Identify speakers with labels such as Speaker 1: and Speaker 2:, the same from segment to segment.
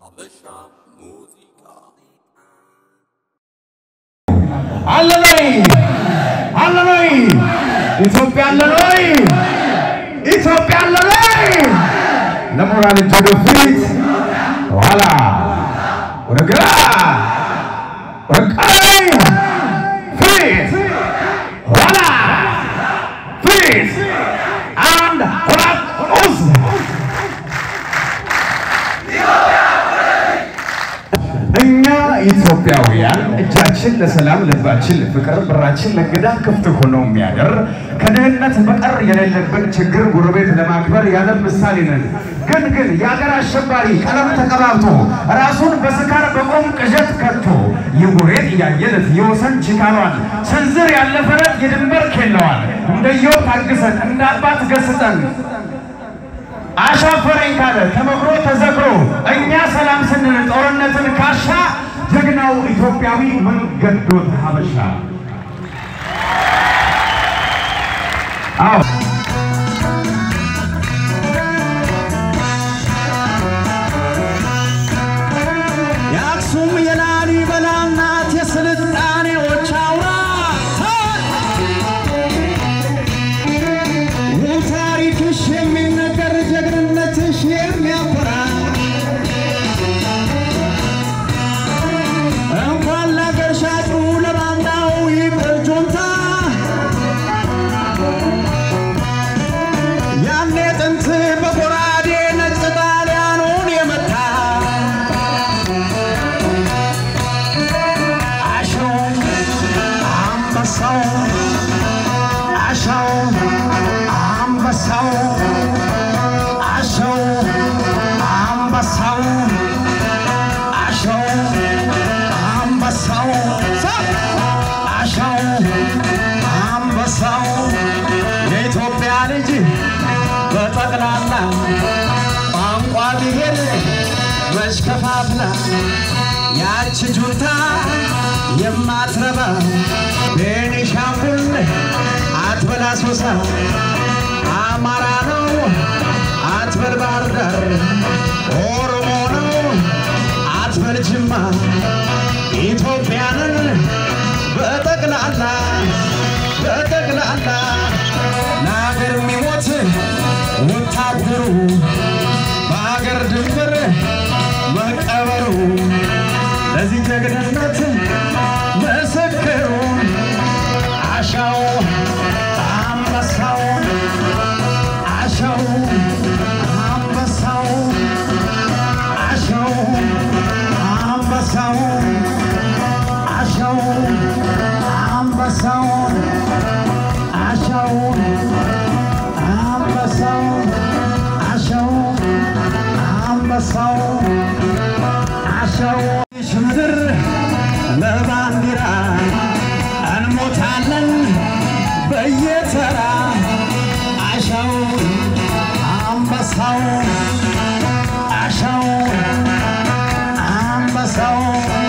Speaker 1: አለን ወይ? አለን ወይ? ኢትዮጵያ አለን ወይ? ኢትዮጵያ አለን ወይ? ለሞራል እጅ ወደ ፊት፣ ኋላ ወደ ግራ፣ ወደ ቀኝ፣ ፊት፣ ኋላ፣ ፊት፣ አንድ ሁለት ሶስት እኛ ኢትዮጵያውያን እጃችን ለሰላም ልባችን ለፍቅር በራችን ለእንግዳ ክፍት ሆኖ የሚያደር ከድህነት በቀር የሌለብን ችግር ጎረቤት ለማክበር ያለም ምሳሌ ነን። ግን ግን የአገር አሸባሪ ቀለም ተቀባብቶ ራሱን በስካር በቆም ቅዠት ከቶ የጎሬት ያየለት የወሰን ችካሏን ስንዝር ያለፈለት የድንበር ኬለዋል እንደየው ታግሰን እንደ አባት ገስጠን አሻፈረኝ ካለ ተመክሮ ተዘክሮ እኛ ሰላም ስንል ጦርነትን ካሻ ጀግናው ኢትዮጵያዊ መንገዶት ሀበሻ አዎ
Speaker 2: የአክሱም የላሊበላ እናት የስልጣኔዎች አውራ ታሪክሽ የሚነገር ጀግንነትሽ የሚያኮራ እንኳን ለአገር ሻጩ ለባንዳው ይቅር ጁንታ ያኔ ጥንት በጎራዴ ነጭ ጣሊያኑን የመታ አሸው አንበሳው አሸው አንበሳው አሸው አንበሳው አሸው አንበሳው አሸው አንበሳው የኢትዮጵያ ልጅ በጠቅላላ ቋንቋ ብሔር መች ከፋፍላ ያች ጁንታ የማትረባ ቤኒሻንጉል አትበል አሶሳ አማራ ነው አትበል ባህር ዳር ኦሮሞ ነው አትበል ጅማ ኢትዮጵያንን በጠቅላላ በጠቅላላ ለሀገር የሚሞት ወታደሩ በሀገር ድንበር መቀበሩ ለዚህ ጀግንነት ምስክሩ አሻው አንበሳው አሻው አንበሳው አሻው አንበሳው አሻው አንበሳው አሻው አንበሳው አሻው አንበሳው አሻው ምድር ለባንዲራ እንሞታለን በየተራ አሻው አንበሳው አሻው አንበሳው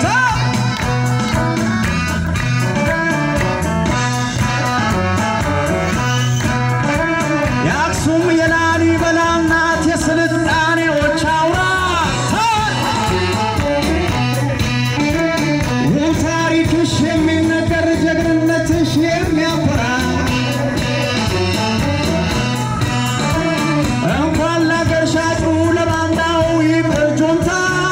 Speaker 2: የአክሱም የላሊበላ እናት የስልጣኔዎች አውራ ታሪክሽ የሚነገር ጀግንነትሽ የሚያኮራ እንኳን ለአገር ሻጩ ለባንዳው ይቅር ጁንታ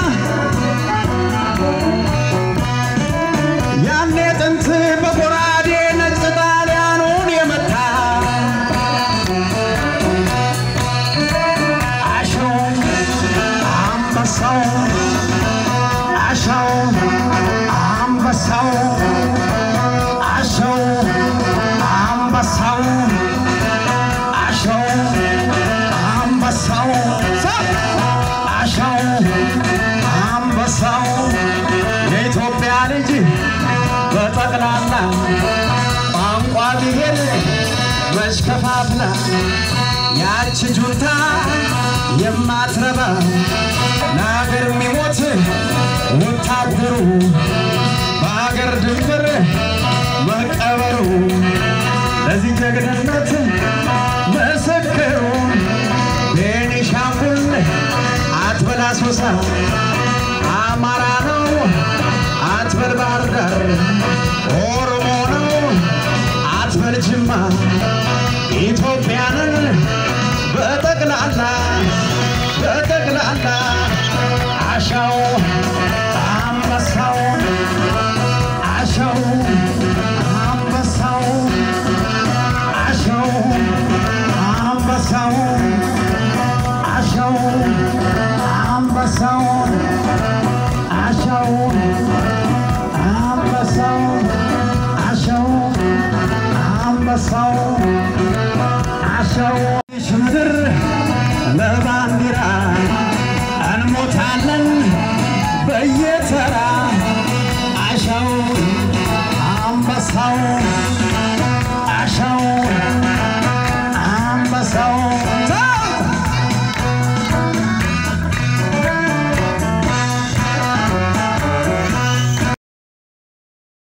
Speaker 2: ያኔ ጥንት በጎራዴ ነጭ ጣሊያኑን የመታ አሸው አንበሳው አሸው አንበሳው አሸው አንበሳው አሸው አንበሳው አሸው አንበሳው የኢትዮጵያ ልጅ በጠቅላላ ቋንቋ ብሔር መች ከፋፍላ ያች ጁንታ የማትረባ ለሀገር የሚሞት ወታደሩ በሀገር ድንበር መቀበሩ ለዚህ ጀግንነት ምስክሩ ቤኒሻንጉል አትበል አሶሳ ኢትዮጵያንን በጠቅላላ በጠቅላላ አሻው አንበሳው አሻው አንበሳው አሻው አንበሳው አሻው አንበሳው አሻው አንበሳው አሻው አንበሳው አሻው ምድር ለባንዲራ እንሞታለን በየተራ አሻው አንበሳው አሻው አንበሳው